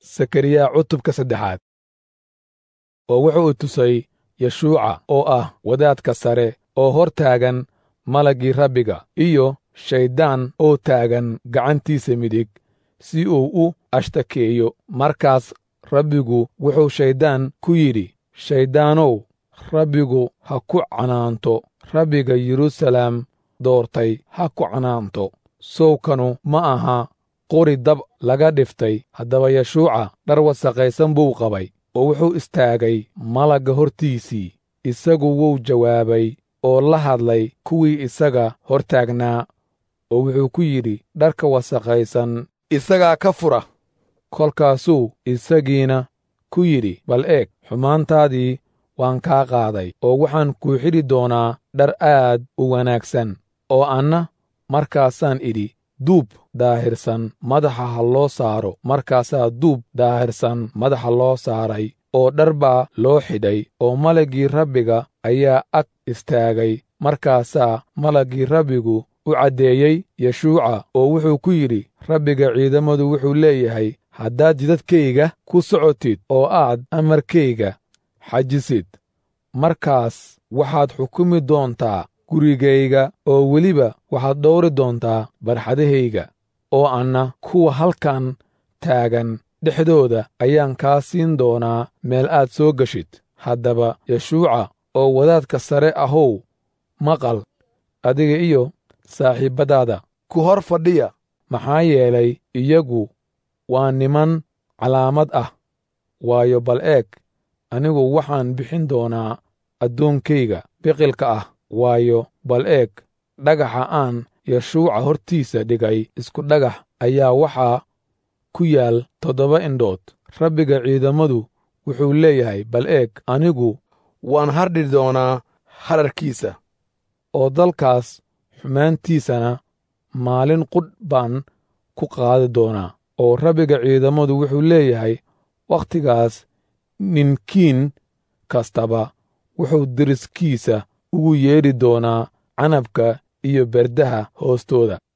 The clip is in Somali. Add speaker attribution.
Speaker 1: sakariya cutubka saddexaad oo wuxuu tusay yeshuuca oo ah wadaadka sare oo hor taagan malaggii rabbiga iyo shayddaan oo taagan gacantiisa midig si uu u ashtakeeyo markaas rabbigu wuxuu shayddaan ku yidhi shayddaanow rabbigu ha ku canaanto rabbiga yeruusalaam doortay ha ku canaanto sowkanu ma aha qori dab laga dhiftay haddaba yeshuuca dhar wasaqaysan buu qabay oo wuxuu istaagay malagga hortiisii isagu wuu jawaabay oo la hadlay kuwii isaga hor taagnaa oo wuxuu ku yidhi dharka wasaqaysan isagaa ka fura kolkaasuu isagiina ku yidhi bal eeg xumaantaadii waan kaa qaaday oo waxaan kuu xidhi doonaa dhar aad u wanaagsan oo anna markaasaan idhi duub daahirsan madaxa ha loo saaro markaasaa duub daahirsan madaxa loo saaray oo dhar baa loo xidhay oo malaggii rabbiga ayaa ag istaagay markaasaa malaggii rabbigu u caddeeyey yeshuuca oo wuxuu ku yidhi rabbiga ciidamadu wuxuu leeyahay haddaad jidadkayga ku socotid oo aad amarkayga xajisid markaas waxaad xukumi doontaa gurigayga oo weliba waxaad dhowri doontaa barxadahayga oo anna kuwa halkan taagan dhexdooda ayaan kaa siin doonaa meel aad soo geshid haddaba yeshuuca oo wadaadka sare ahow maqal adiga iyo saaxiibbadaada ku hor fadhiya maxaa yeelay iyagu waa niman calaamad ah waayo bal eeg anigu waxaan bixin doonaa addoonkayga biqilka ah waayo bal eeg dhagaxa aan yeshuuca hortiisa dhigay isku dhagax ayaa waxaa ku yaal toddoba indhood rabbiga ciidamadu wuxuu leeyahay bal eeg anigu waan hardhi doonaa hadharkiisa oo dalkaas xumaantiisana maalin qudh baan ku qaadi doonaa oo rabbiga ciidamadu wuxuu leeyahay wakhtigaas ninkiin kastaba wuxuu deriskiisa ugu yeedhi doonaa canabka iyo berdaha hoostooda